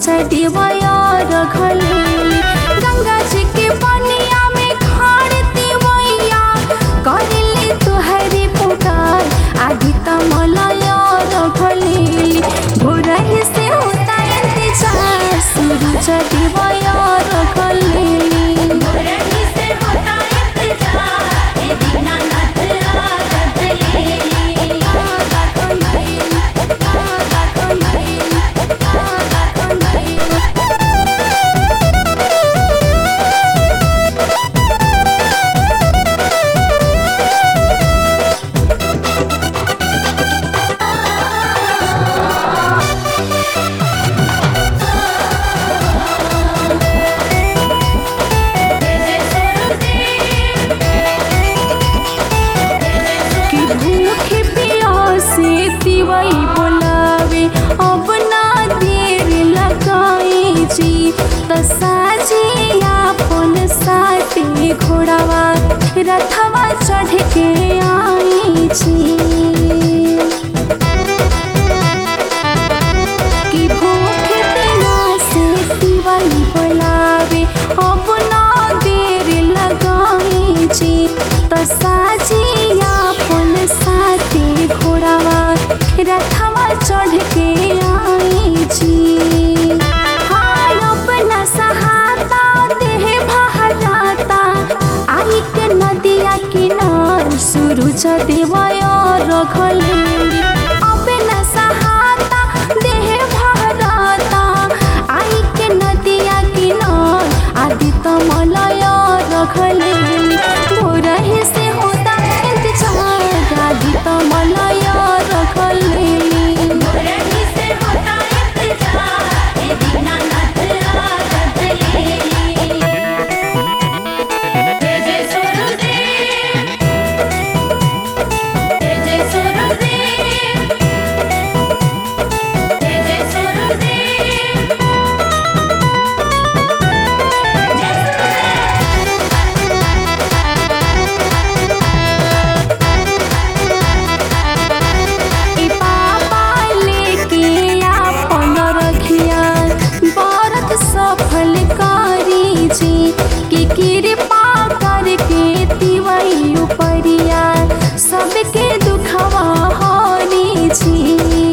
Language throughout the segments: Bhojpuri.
चढ़िवया रखले गंगा जी के पनिया में खाड़ती मैया करले तुहरे पुकार आदि तमलया रखले भोरही से होता इंतजार सूरज चढ़िवया रखले रही से होता इंतजार ए दीनानाथ आगत ले कि भूखे प्यासे तिवई बोलावे अब ना देर लगाई जी त साजे आपन साथे घोड़ावा रथवा चढ़ के आई जी कि भूखे प्यासे तिवई बोलावे अब ना देर लगाई जी त साजे आपन साथे घोड़ावा रथवा चढ़ के आई जी हाय अपना सहाता देह बहराता आई के नदिया किनार सूरज देवया रखले अपना सहाता देह बहराता आई के नदिया किनार आदि तमलया रखले भोरही से होता इंतजार आदि तमलया रखले रही से होता इंतजार ए दीनानाथ आगत ले जय जय सूरजदेव जय जय सूरजदेव जय जय सूरजदेव जय सूरजदेव ई पापा लेके आपन रखिया व्रत सफल करी जी कि कृपा करके तिवई उपरिया सबके दुखवा हरी जी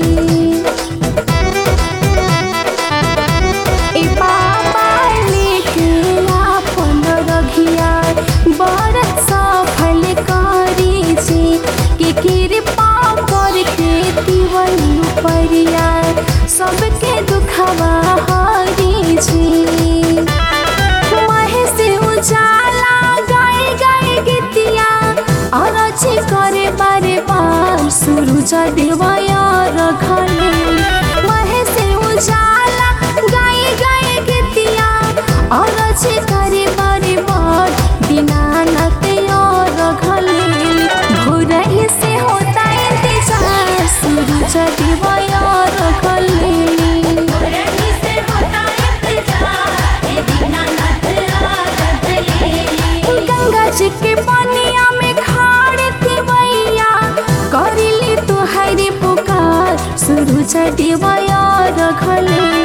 ए पापा लेके आपन रघिया व्रत सफल करी जी कि कृपा करके तिवई उपरिया सबके दुखवा हरी जी महे से उजाला गाए गाए गीतिया अरज करे बारे बार सूरज देवया रखले महे से उजाला गाए गाए गीतिया अरज करे बारे बार दीनानाथ और रखले भोरही से होता इंतजार सूरज देवया रखले रही से होता इंतजार ए दीनानाथ आगत ले गंगा जी के पनिया में खाड़ती मैया करिली तुहरे पुकार सूरज देवया रखले